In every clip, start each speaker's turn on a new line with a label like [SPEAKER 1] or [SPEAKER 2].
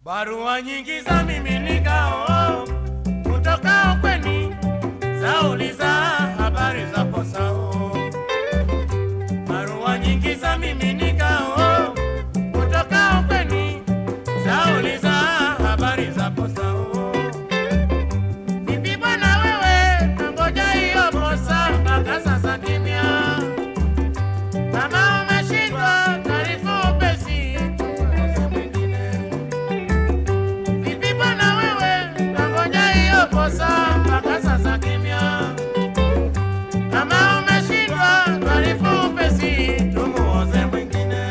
[SPEAKER 1] Barua nyingi za miminikao kutoka ukweni zauliza habari za posao. Barua nyingi za miminikao kutoka ukweni zauliza habari za posao. Vipi bwana wewe, nangoja hiyo posa mpaka sasa kimya. Kama umeshindwa taarifa upesi, tueleze mwingine. Vipi bwana wewe, nangoja hiyo posa mpaka sasa kimya. Kama umeshindwa taarifa upesi, tumuoze mwingine.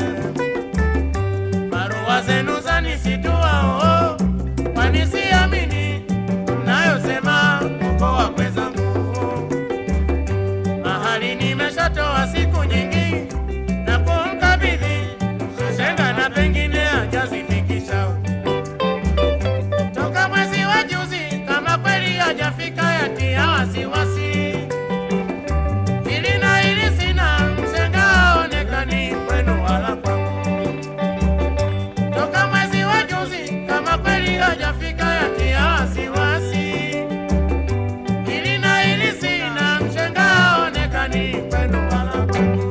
[SPEAKER 1] Barua zenu zanisitua oh, kwani siamini mnayosema uko wakwe zangu mahali nimeshatoa siku nyingi na kumkabidhi Shenga na pengine hajazifikisha toka mwezi wa juzi, kama kweli hajafika yatia wasiwasi. Hili na hili sina, mshenga haonekani kwenu wala kwangu. Toka mwezi wa juzi, kama kweli hajafika yatia wasiwasi. Hili na hili sina, mshenga haonekani kwenu wala kwangu.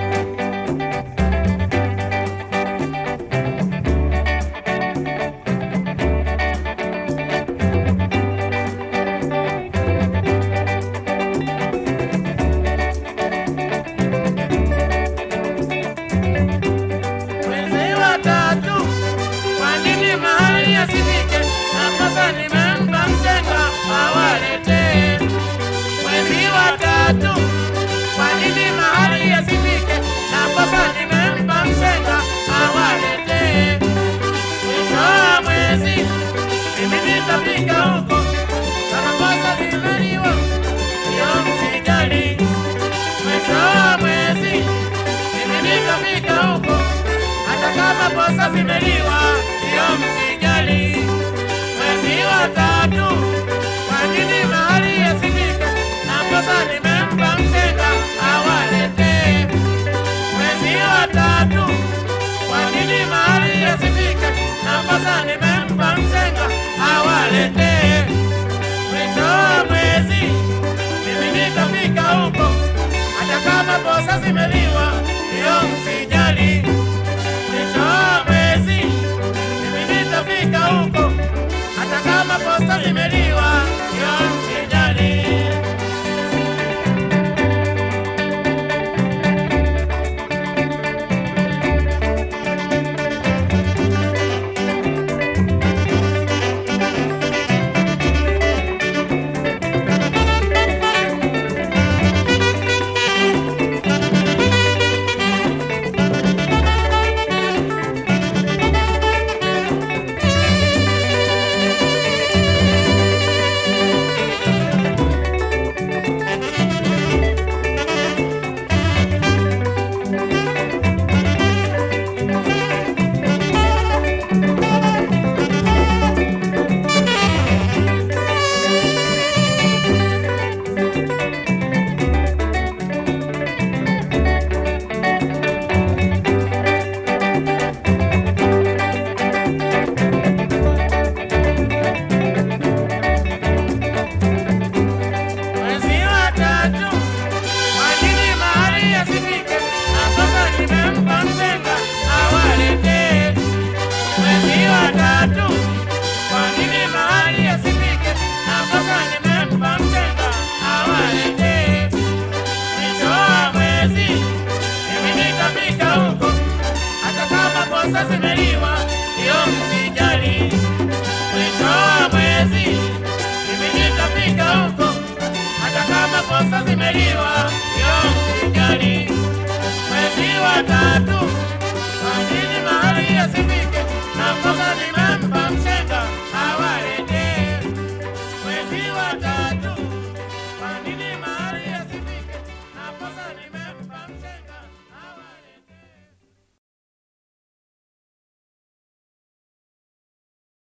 [SPEAKER 1] Mwezi wa tatu, kwa nini mahali asifike? Na sasa nimempa mshenga awaletee. Mwezi wa tatu, kwa nini mahali asifike? Na sasa nimempa mshenga awaletee. Mwisho wa mwezi, mimi nitafika huko. Kama kosa limeliwa, hiyo msijali. Mwisho wa mwezi, mimi nitafika huko hata kama posa zimeliwa, hiyo msijali. Mwezi wa tatu, kwa nini mahali yasifike? Na posa nimempa mshenga awaletee. Mwezi wa tatu, kwa nini mahali yasifike? Na posa nimempa mshenga awaletee. Mwisho wa mwezi, mimi nitafika huko, hata kama posa zimeliwa, hiyo msijali mwisho wa mwezi mimi nitafika huko, hata kama posta zimeliwa, hiyo msijali. Mwezi wa tatu, kwa nini mahali yasifike? Na sasa nimempa mshenga awaletee. Mwezi wa tatu, kwa nini mahali yasifike? Na sasa nimempa mshenga awaletee. Mwisho wa mwezi, mimi nitafika huko, hata kama posa zimeliwa, hiyo msijali. Mwisho wa mwezi, mimi nitafika huko hata kama posa zimeliwa, hiyo msijali. Mwezi wa tatu, kwa nini mahali yasifike? Na posa nimempa mshenga awaletee. Mwezi wa tatu